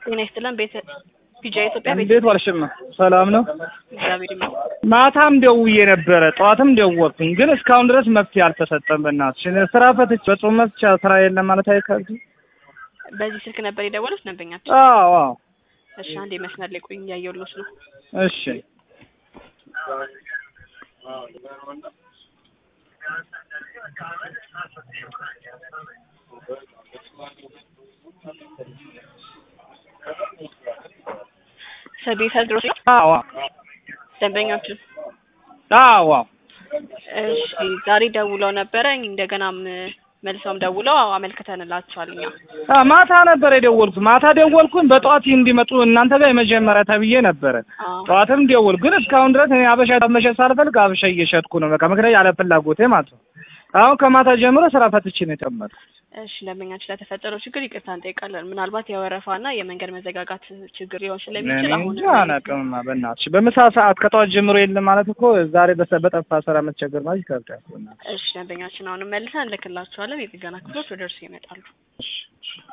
ጤና ይስጥልን። ቤተ ፒጃ ኢትዮጵያ ቤተ እንዴት ዋልሽማ? ሰላም ነው። እግዚአብሔር ይመስገን። ማታም ደውዬ ነበረ፣ ጠዋትም ደወልኩኝ፣ ግን እስካሁን ድረስ መፍትሄ አልተሰጠም። በእናትሽ ስራ ፈትቼ በጾም መፍቻ ስራ የለም ማለት አይከብድም? በዚህ ስልክ ነበር የደወሉት ደንበኛችን? አዎ አዎ። እሺ፣ አንዴ መስመር ላይ ቆይ፣ እያየሁልዎት ነው። እሺ ሰቤት ድሮስ ነው አዎ ደንበኛችን። አዎ አዎ። እሺ፣ ዛሬ ደውለው ነበረ። እንደገናም መልሰውም ደውለው አመልክተንላቸዋል እኛ አ ማታ ነበር የደወልኩት። ማታ ደወልኩኝ በጠዋት እንዲመጡ እናንተ ጋር የመጀመሪያ ተብዬ ነበረ። አዎ። ጠዋትም ደወልኩ፣ ግን እስካሁን ድረስ እኔ አበሻ መሸጥ ሳልፈልግ አበሻ እየሸጥኩ ነው። በቃ ምክንያት ያለ ፍላጎቴ ማለት ነው። አሁን ከማታ ጀምሮ ስራ ፈትቼ ነው የጨመርኩት። እሺ ደንበኛችን ለተፈጠረው ችግር ይቅርታ እንጠይቃለን። ምናልባት የወረፋና የመንገድ መዘጋጋት ችግር ሊሆን ስለሚችል እኔ አሁን እንጃ አላውቅምማ። በእናትሽ በምሳ ሰዓት ከጠዋት ጀምሮ የለም ማለት እኮ ዛሬ በሰ- በጠፋ ስራ መቸገር ማለት ይከብዳል። በእናትሽ። እሺ ደንበኛችን አሁንም መልሰን እንልክላቸዋለን። የጥገና ክፍሎች ወደ እርሱ ይመጣሉ። እሺ፣ እሺ።